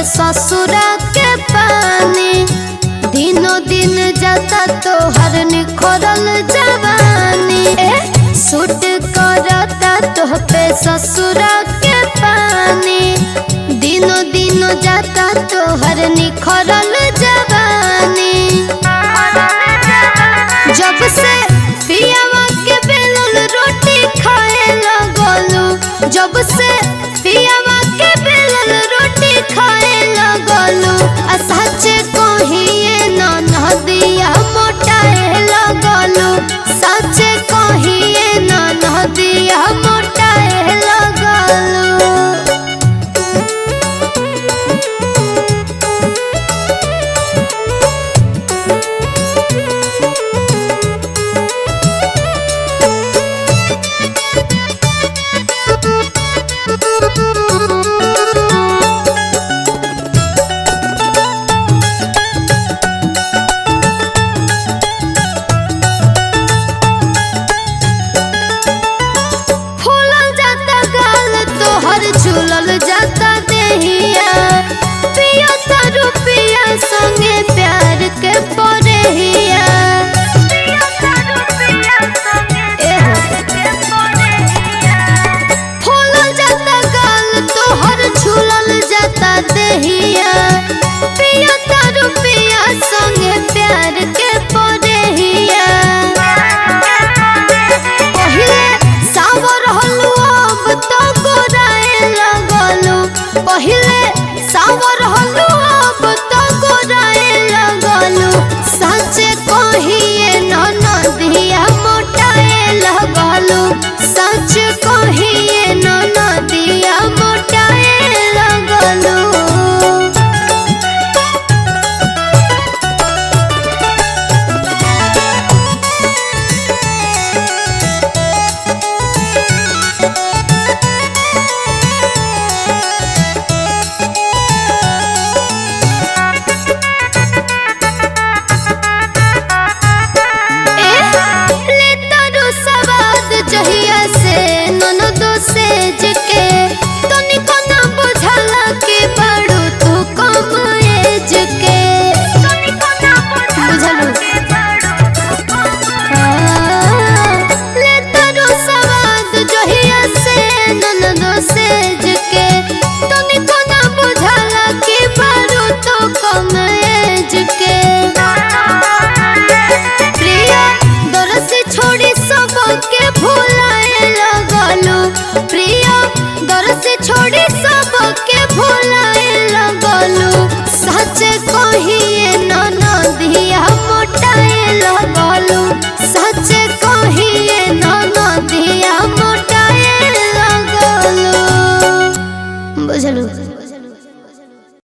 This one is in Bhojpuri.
ससुरा के पानी दिनों दिन जाता तो हर निखरल जवानी ए सूट करता तो पे ससुरा के पानी दिनों दिनों जाता तो हर निखरल जवानी जब से पियावा के बेलुल रोटी खाए लगलू जब से पियावा के बेलुल रोटी खाए लगलू आ सच कहिए न नदिया मोटाए लगलू सच कहिए न नदिया मोटाए लगलू फूलल जाता गाल तोहर झूलल जाता देहिया पिया तारू पिया संगे प्यार के परेहिया एहो। फूलल जाता गाल तोहर झूलल जाता देहिया पिया तारू पिया संगे प्यार के परेहिया पहिले सावर हलु अब तो गोराए लगलु पहिले सावर हलु अब तो गोराए लगलु सच कहिए न नदिया मोटाए लगलु सच कहिए न नदिया मोटाए लगलु ले तारू सवाद जहिया से ननदो से जके तनिको ना बुझला के बड़ू तू कम एज के बुझलू ले तारू सवाद जहिया से ननदो से जके तनिको ना बुझला के बड़ू तू कम एज के प्रिया दर से छोड़ी सबके भुलाए लगलू प्रिया दर से छोड़ी सबके भुलाए लगलू सच कहिए न नदिया